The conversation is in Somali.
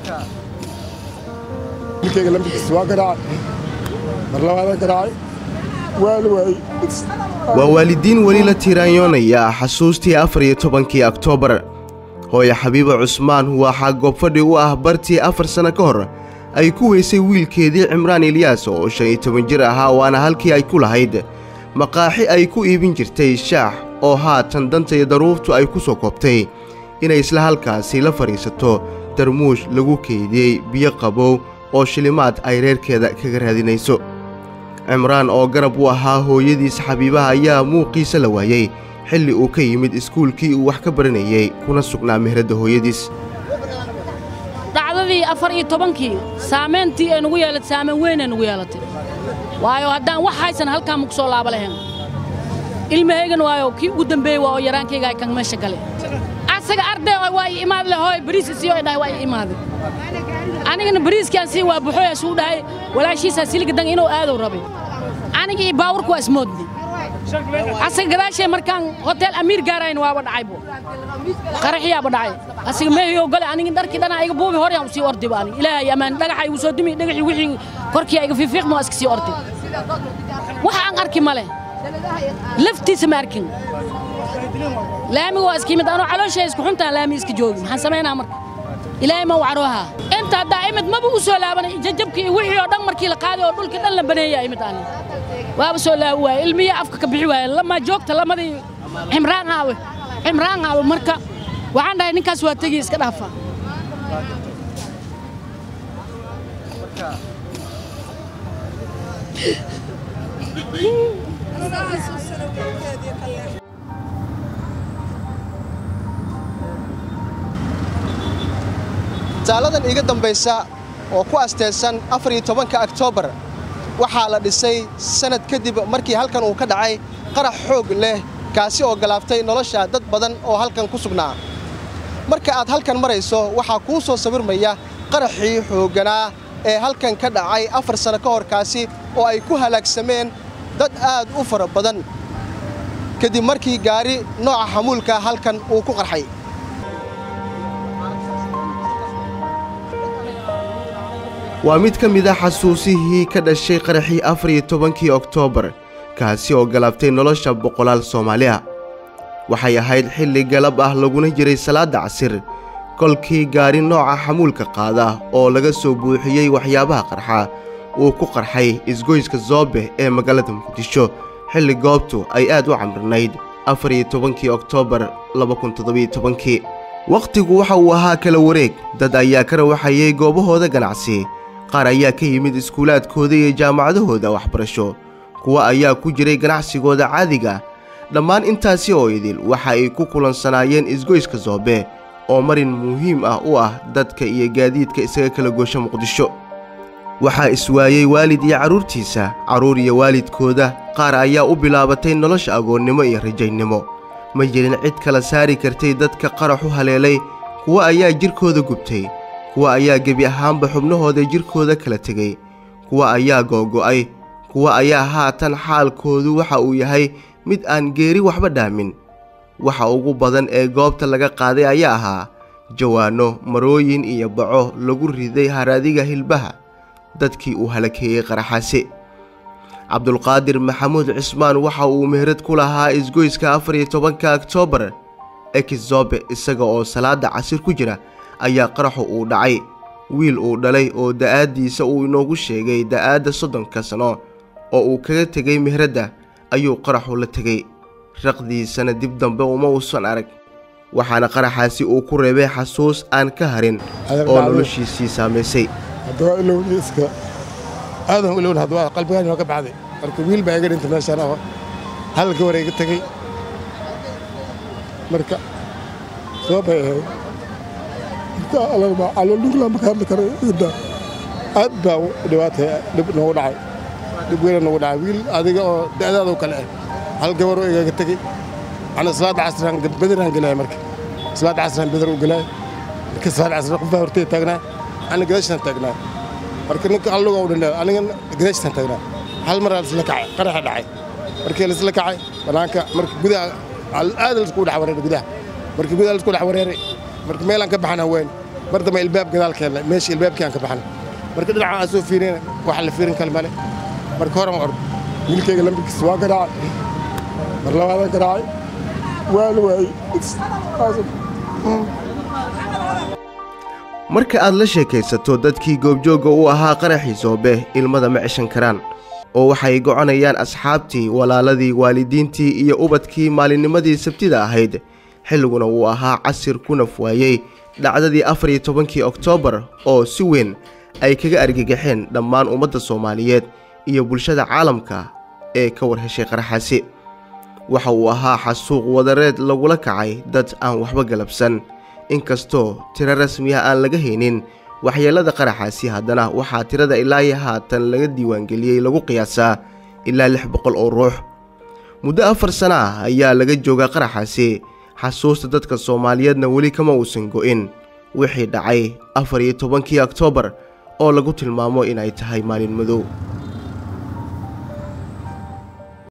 wiilkayga lambarkiisa waa garaacay mar labaadaan garaacay waali waayey waa waalidiin weli la tiiraanyoonaya xasuustii afar iyo tobankii oktoobar hooye xabiiba cusmaan waxaa goobfadhi u ah bartii afar sanno ka hor ay ku weysay wiilkeedii cimraan ilyaas oo shan iyo toban jir ahaa waana halkii ay ku lahayd maqaaxi ay ku iibin jirtay shaax oo haatan danta iyo daruurtu ay ku soo koobtay inay isla halkaasi la fadhiisato darmuush lagu keydiyey biyo qabow oo shilimaad ay reerkeeda kaga raadinayso cimraan oo garab u ahaa hooyadiis xabiibaha ayaa muuqiisa la waayey xilli uu ka yimid iskuulkii uu wax ka baranayey kuna sugnaa mehradda hooyadiis dhacdadii afar iyo tobankii saamayntii ay nugu yeelatay saamayn weynay nugu yeelatay waayo haddaan wax haysan halkaa ma ku soo laaba lahayn ilmahaygan waayo kii ugu dambeeyey waa oo yaraankayga ay kan meesha gale asaga arday oo waa ii imaad leh hooy bariis isii oo dhahay waa ii imaaday anigana bariiskaan sii waa buxooya isuu dhahay walaashiisaa siliga dan inuu aadow rabay aniga iyo baawurku waa ismoodni asaga gadaashay markaan hotel amiir gaarayn waaba dhacaybo qaraxyaaba dhacay asaga meehiyo gale aniga dharkii dhana iga buubi hor yaan usii ordiba aniga ilaahay amaan dhagaxa igu soo dumi dhagaxii wixii korkii iga fiifiiqma waa iska sii ordi wax aan arki male laftiisa ma arkin laamiga waa iska yimid anoo calooshay isku xuntaan laami iska joogi maxaan samaynaa marka ilaahay ma wacrooha inta haddaa imid maba u soo laabanay jajabkii iyo wixii oo dhan markii la qaaday oo dhulkii dhan la baneeyaa imid ani waaba soo laabi waaye ilmiya afka ka bixi waaye lama joogta lamadii cimraan aawe cimraan aawe marka waxaan dhahay ninkaas waa tegi iska dhaafa taaladan iiga dambaysa oo ku asteysan afar iyo tobanka oktoobar waxaa la dhisay sannad kadib markii halkan uu ka dhacay qarax xoog leh kaasi oo galaaftay nolosha dad badan oo halkan ku sugnaa marka aad halkan marayso waxaa kuu soo sawirmaya qaraxii xoogganaa ee halkan ka dhacay afar sanno ka hor kaasi oo ay ku halaagsameen dad aad u fara badan kadib markii gaari nooca xamuulka halkan uu ku qarxay waa mid ka mid a xasuusihii ka dhashay qaraxii afar iyo tobankii oktoobar kaasi oo galabtay nolosha boqolaal soomaali ah waxay ahayd xilli galab ah laguna jiray salaadda casir kolkii gaari nooca xamuulka qaada oo laga soo buuxiyey waxyaabaha qarxa uu ku qarxay isgoyska zoobe ee magaalada muqdisho xilli goobtu ay aad u camrinayd afar iyo tobankii oktoobar labakuntodobytobankii wakhtigu waxa uu ahaa kala wareeg dad ayaa ka rawaxayay goobahooda ganacsi qaar ayaa ka yimid iskuulaadkooda iyo jaamacadahooda waxbarasho kuwa ayaa ku jiray ganacsigooda caadiga dhammaan intaasi oo idil waxa ay ku kulansanaayeen isgoyska zoobe oo marin muhiim ah u ah dadka iyo gaadiidka isaga kala goosha muqdisho waxaa iswaayey waalid iyo carruurtiisa carruur iyo waalidkooda qaar ayaa u bilaabatay nolosha agoonnimo iyo rajaynimo ma jirin cid kala saari kartay dadka qarax u haleelay kuwa ayaa jidhkooda gubtay kuwa ayaa gebi ahaanba xubnahooda jidhkooda kala tegey kuwa ayaa googo'ay kuwa ayaa haatan xaalkoodu waxa uu yahay mid aan geeri waxba dhaamin waxa ugu badan ee goobta laga qaaday ayaa ahaa jawaanno marooyin iyo baco lagu riday haraadiga hilbaha dadkii uu halakeeyey qaraxaasi cabdulqaadir maxamuud cismaan waxa uu meherad ku lahaa isgoyska afar iyo tobanka oktoobar ekizobe isaga oo salaadda casir ku jira ayaa qaraxu uu dhacay wiil uu dhalay oo da'aaddiisa uu inoogu sheegay da'aadda soddonka sano oo uu kaga tegay meheradda ayuu qaraxu la tegey raqdiisana dib dambe uma uusan arag waxaana qaraxaasi uu ku reebay xasuus aan ka harin oo noloshiisii saamaysay haddaba ilowni iska aadan ilowna haddaba qalbigaan waa ka baxday marka wiil baa iga dhintay meeshaan oo halka hore iga tegey marka soo bay ahayd marka alagba caloolnugla marka hadli karo ida aad baa dhibaatay dhib noogu dhacay dhib weyna noogu dhacay wiil adiga oo da'daada u kale ah hal gabar oo igaga tegey ana salaada casraan bediraan gelaya marka salaada casraan bedar u gelaya marka salaada casraan qofbaa hortay taagnaa ana gadaashaan taagnaa marka ninka alluga u dhinay aniga gadaashaan taagnaa hal mar isla kacay qaraxa dhacay markii laisla kacay banaanka marka gudaha aad laisku dhex wareeray gudaha marka gudaha laisku dhex wareeray marka meelaan ka baxana weyn mar dambe ilbaab gadaalkeena meesha ilbaabkii aan ka baxnay marka dhinaca aan soo fiirina wax la fiirin kale male marka hore ma ordo wiilkayga lambarkiisa waa garaacay mar labaadaan garaacay waa la waayey marka aad la sheekaysato dadkii goobjoogga u ahaa qaraxii soobe ilmada ma ceshan karaan oo waxay goconayaan asxaabtii walaaladii waalidiintii iyo ubadkii maalinnimadii sabtida ahayd xilliguna uu ahaa casir ku naf waayey dhacdadii afar iyo tobankii oktoobar oo si weyn ay kaga argagaxeen dhammaan ummadda soomaaliyeed iyo bulshada caalamka ee ka war heshay qaraxaasi waxa uu ahaa xasuuq wadareed lagula kacay dad aan waxba galabsan inkastoo tiro rasmiya aan laga haynin waxyeellada qaraxaasi haddana waxaa tirada ilaa iyo haatan laga diiwaangeliyey lagu qiyaasaa ilaa lix boqol oo ruux muddo afar sana ah ayaa laga joogaa qaraxaasi xasuusta dadka soomaaliyeedna weli kama uusan go'in wixii dhacay afar iyo tobankii oktoobar oo lagu tilmaamo inay tahay maalin madow